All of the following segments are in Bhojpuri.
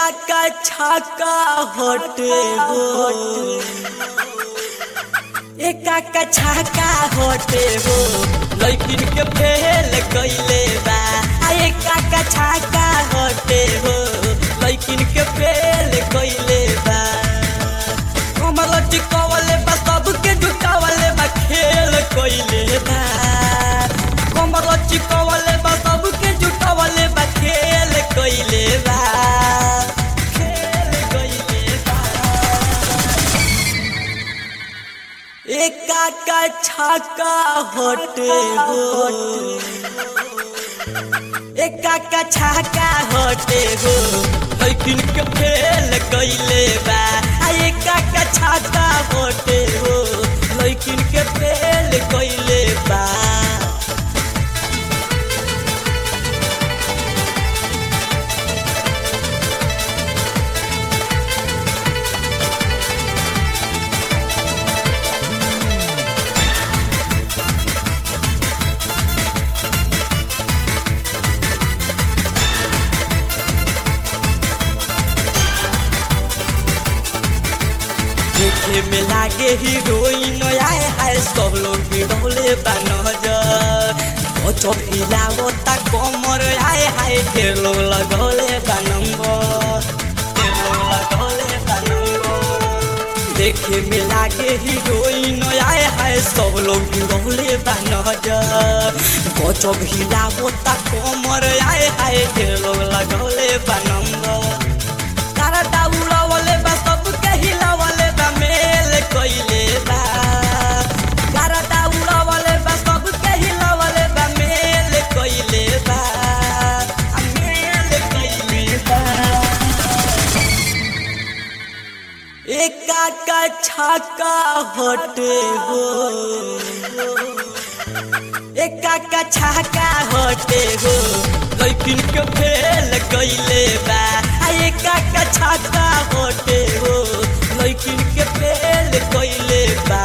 का छाका होटे हो एका का छाका होटे हो लैकिन के फेल कइले बा आ एका का छाका होटे हो लैकिन के फेल कइले बा कमर चिकवले बा सबके जुटावले बा खेल कइले बा कमर चिकवले बा सबके जुटावले बा खेल कइले बा खेल कइले बा एका का छाका होटे हो एका का छाका होटे हो लेकिन के फेल कइले बा आ एका का छाका होटे हो लेकिन के फेल कइले बा देखे में लागे हीरोइन आए हाय सब लोग बिरौले बा नजर ओ चौकिलावो ता कमर आए हाय ढेर लोग लगौले बा नंबर ढेर लोग लगौले बा नंबर देखे में लागे हीरोइन आए हाय सब लोग बिरौले बा नजर ओ चौकिलावो ता कमर आए हाय ढेर लोग लगौले बा नंबर तारा दाउला वाले बा सबके हिलावले बा मेल कइले बा तारा दाउला वाले बा सबके हिलावले बा मेल कइले बा आ मेल कइले बा एका का छाका होटे हो एका का छाका होटे हो लेकिन के फेल कइले बा आ एका का छाका होटे हो लेकिन के फेल कइले बा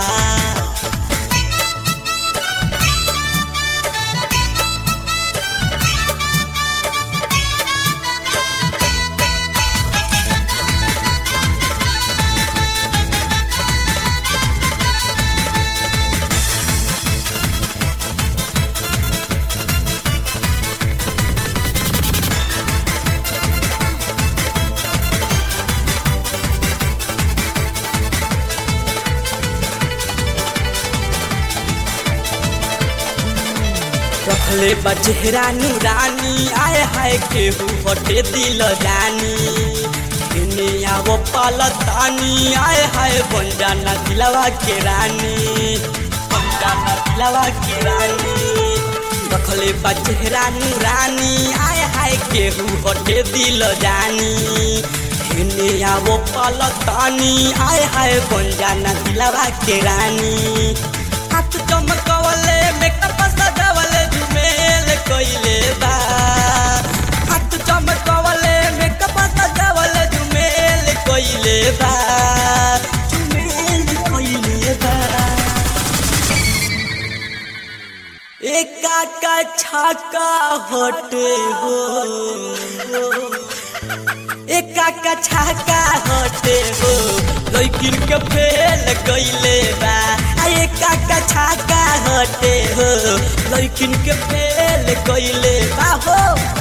रखले बचेरा नूरानी आए हाय केहू हटे दिल जानी इने आवो पालतानी आए हाय बन जाना दिलवा के रानी बन जाना दिलवा के रानी रखले बचेरा नूरानी आए हाय केहू हटे दिल जानी इने आवो पालतानी आए हाय बन जाना दिलवा के रानी हाथ चमकवले मेकअप सजावले झुमेल कइले बा हाथ चमकवले मेकअप सजावले झुमेल कइले बा झुमेल कइले बा एका का छाका होटे हो एका का छाका होटे हो लेकिन के फेल कइले बा आ एका का छाका होटे हो लेकिन के फेल कइले बा हो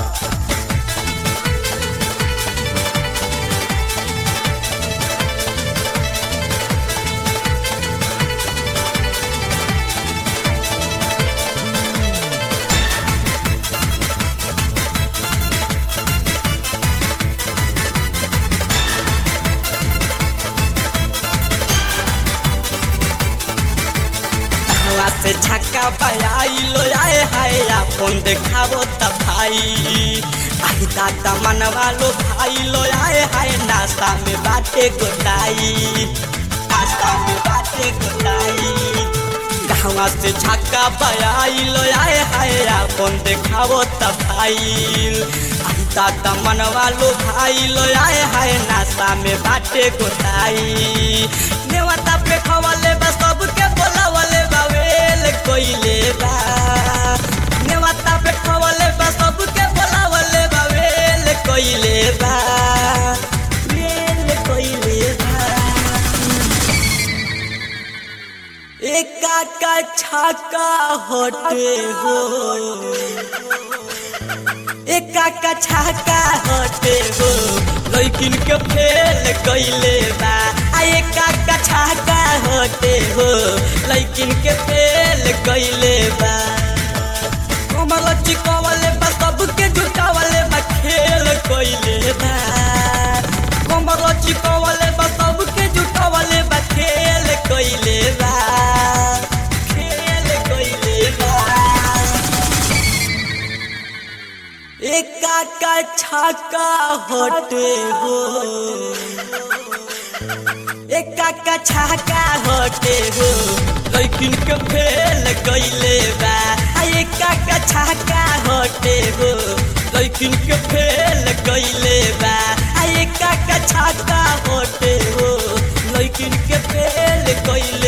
हवा से छक्का बजाइलो आए हाय अपन देखाबो त भाई आई दादा मनवा लो भाई लो आए हाय नाश्ता में बाटे गोटाई नाश्ता में बाटे गोटाई गाँवा से छक्का बजाइलो आए हाय अपन देखाबो त भाई आई दादा मनवा लो भाई लो आए हाय नाश्ता में बाटे गोटाई नेवता पे खवले बा सबके बोलावले बा वेल कोइले बा नेवता पे खवले बा सबके बोलावले बा वेल कोइले बा छाका हटे हो एका का छाका हटे हो लैकिन के फेल कैले बा आ एका का छाका हटे हो लैकिन के फेल कैले बा कमर चिकवले बा सबके जुटावले बा खेल कैले बा कमर चिकवले बा सबके जुटावले बा खेल कैले बा खेल कैले बा एका का छाका हटे हो एका का छाका हटे हो लैकिन के फेल कैले बा आ एका का छाका हटे हो लैकिन के फेल कैले बा आ एका का छाका हटे हो लैकिन के फेल कैले